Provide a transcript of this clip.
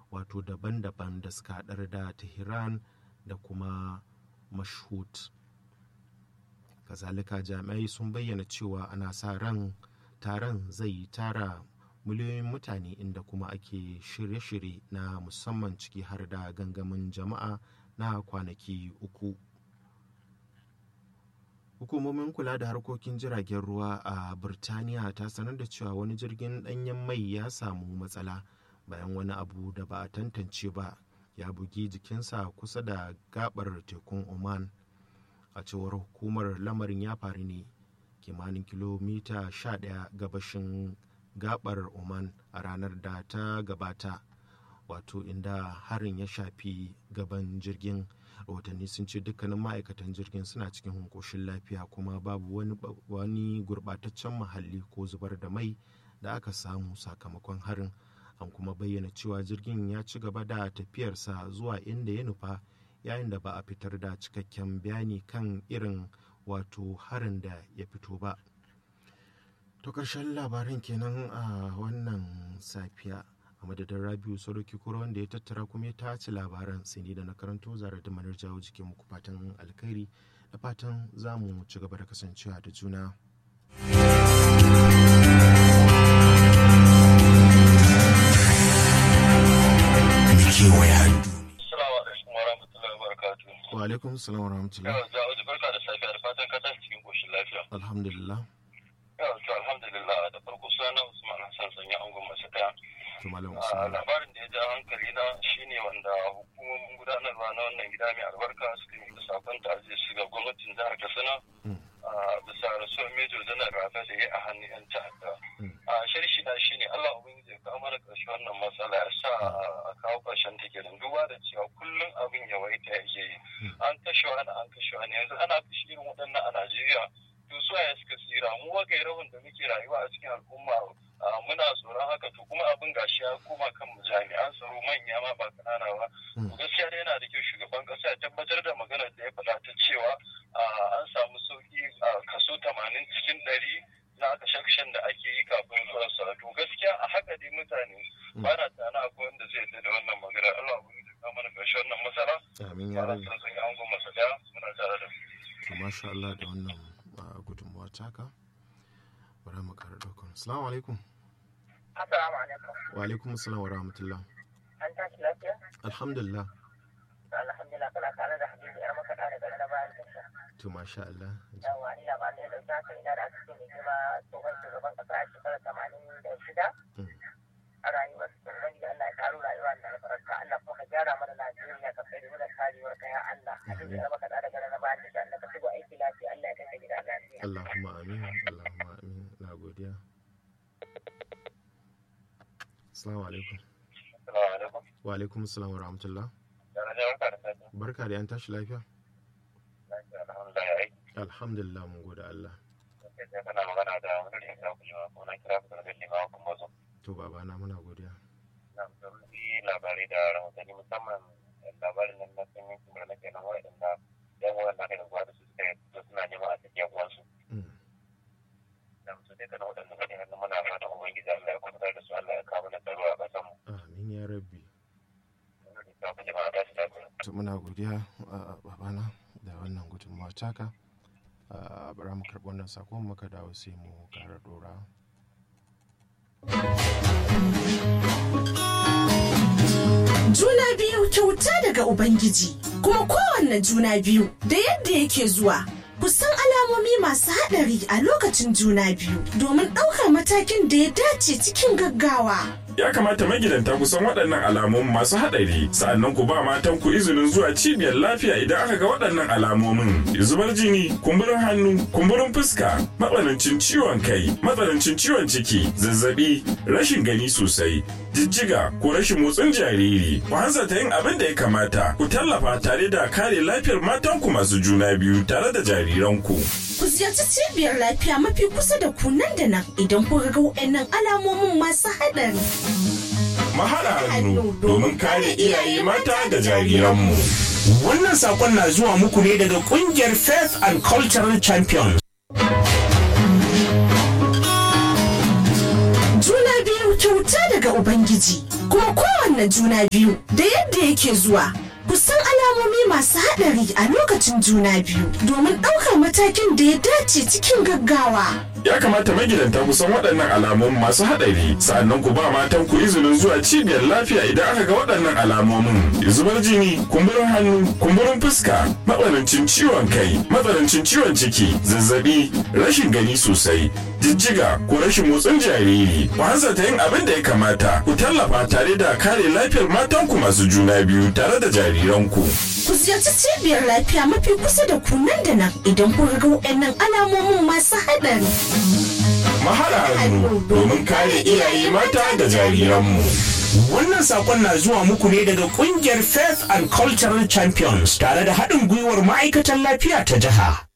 wato daban-daban da suka haɗar da tehran da kuma mashhud kazalika jami'ai sun bayyana cewa ana sa ran taron zai tara miliyoyin mutane inda kuma ake shirye-shirye na musamman ciki har da gangamin jama'a na kwanaki uku hukumomin kula da harkokin jiragen ruwa a birtaniya ta sanar da cewa wani jirgin danyen mai ya samu matsala bayan wani abu da ba a tantance ba ya bugi jikinsa kusa da gabar tekun oman a cewar hukumar lamarin ya faru ne kimanin kilomita 11 gabashin gabar oman a ranar da ta gabata wato inda harin ya shafi gaban jirgin rahotanni sun ce dukkanin ma'aikatan jirgin suna cikin hunkoshin lafiya kuma babu wani, wani gurbataccen muhalli ko zubar da mai da aka samu sakamakon harin an kuma bayyana cewa jirgin ya ci gaba da tafiyarsa zuwa inda ya nufa yayin da ba a fitar da cikakken bayani kan irin wato harin da ya fito ba to karshen labarin kenan a wannan safiya a madadin rabiu saroki kura wanda ya tattara kuma ya tace labaran sai da na karanto zara da manar jawo jikin muku fatan alkhairi da fatan za mu ci gaba da kasancewa da juna kewaya wa alaikum salam wa rahmatullah Yawa Ja'udu barka da safiya da fatan ka tashi cikin koshin lafiya. alhamdulillah Yawa to alhamdulillah da farko suna Usman Hassan sanya angon masu daya. to malam A usman labarin da ya ja hankali na shine wanda hukumomin gudanarwa na wannan gida mai albarka suka yi da sakon ta'aziyya su ga gwamnatin jihar Katsina. Mm. a bisa rasuwar Mejo Janar Rafa da ya a hannun 'yan ta'adda. Mm. A sharshi na shine Allah Ubangiji ya kawo mana ƙarshe wannan matsala ya sa a kawo ƙarshen ta kenan duba da cewa kullum abin yawaita yake yi. An kashe wani an kashe wani yanzu ana kashe irin waɗannan a Najeriya. To su ya suka tsira mu wagai rahun da muke rayuwa a cikin al'umma a, muna tsoron haka to kuma abin gashi ya koma kan mu jami'an tsaro manya ma ba kanana ba. Mm. To gaskiya dai yana da kyau shugaban ƙasa ya tabbatar da maganar da ya faɗa ta cewa a, an samu sauki a kaso tamanin cikin ɗari na kashe da ake yi kafin zuwa sa to gaskiya a haka dai mutane Mm. ba na tana akwai wanda zai yarda da wannan maganar Allah ya ya kawo mana ƙarshen wannan matsala amin ya ba rabi na san an goma masa daya muna tare da su. to masha Allah da wannan ah, gudunmuwa taka bari mu kara daukar assalamu alaikum Assalamu alaikum. wa alaikum assalam wa rahmatullah An tashi lafiya? alhamdulillah Alhamdulillah kana tare da Habibu yar makaɗa daga na bayan tasha. to masha Allah Yawwa ni labarin da ya ɗauki hankali na da aka ce mai girma tsohon shugaban ƙasa a shekarar tamanin da shida. Mm. A rayuwar su Ubangiji Allah ya ƙaro rayuwa da albarka Allah kuma ka gyara mana Najeriya ka kai da karewar ka ya Allah. Habibu yar makaɗa daga na bayan tasha Allah ka shigo aiki lafiya Allah ya kai ka gida lafiya. Allahumma amin Allahumma amin na godiya assalamu alaikum Assalamu alaikum. wa alaikum assalam wa rahmatullah Da na barka da safiya. barka da yan tashi lafiya Lafiya, Alhamdulillah ya aiki. alhamdulillah mun gode Allah Sai dai kana magana da wani da ya kira ku jima ko na kira ku daga jima kuma zo. to babana muna godiya Na musamman labarai da rahotanni musamman labarin nan na sun yi kuma na kenan waɗanda yan waɗanda aka yi da da su suka yi da suna neman a cikin uwansu. Mm. Da musu dai kana waɗanda suka yi hannu muna fatan Ubangiji Allah ya kwantar da su Allah ya kawo mana tsaro a ƙasan mu. amin ya rabbi Wani da ku jama'a ta su lafiya. to muna godiya ah, babana da wannan gudunmuwa taka Ah, bara mu karɓi wannan sakon muka dawo sai mu kara dora Juna biyu kyauta daga Ubangiji, kuma kowanne juna biyu da yadda yake zuwa. Ku san alamomi masu haɗari a lokacin juna biyu domin ɗaukar matakin da ya dace cikin gaggawa. Ya kamata magidanta ku san waɗannan alamomin masu haɗari, sa'annan ku ba matan ku izinin zuwa cibiyar lafiya idan aka ga waɗannan alamomin. Zubar jini, kumburin hannu, kumburin fuska, matsanancin ciwon kai, matsanancin ciwon ciki, zazzabi, rashin gani sosai, jijjiga ko rashin motsin jariri. Ku hanzarta yin abin da ya kamata, ku tallafa tare da kare lafiyar matanku masu juna biyu tare da jariranku. Ku ziyarci cibiyar lafiya mafi kusa da ku nan da nan idan kuka ga waɗannan alamomin masu haɗari. Mahaɗa hannu domin kare iyaye mata da jariranmu. Wannan sakon na zuwa muku ne daga kungiyar Faith and Cultural Champions. Juna biyu kyauta daga Ubangiji, kuma kowanne kowanne juna biyu da yadda yake zuwa. Ku san alamomi masu haɗari a lokacin juna biyu domin ɗaukar matakin da ya dace cikin gaggawa. Ya kamata magidanta ku san waɗannan alamomin masu haɗari sa'annan ku ba matan ku izinin zuwa cibiyar lafiya idan aka ga waɗannan alamomin zubar jini kumburin hannu kumburin fuska matsanancin ciwon kai matsanancin ciwon ciki zazzabi rashin gani sosai jijjiga ko rashin motsin jariri ku hanzarta yin abin da ya kamata ku tallafa tare da kare lafiyar matanku masu juna biyu tare da jariranku. Ku ziyarci cibiyar lafiya mafi kusa da ku nan da nan idan kun ga waɗannan alamomin masu haɗari. Mahaɗa hannu domin kare iyaye mata da jariranmu. Wannan sakon na zuwa muku ne daga kungiyar Faith and Cultural Champions tare da haɗin gwiwar ma'aikatan lafiya ta jiha.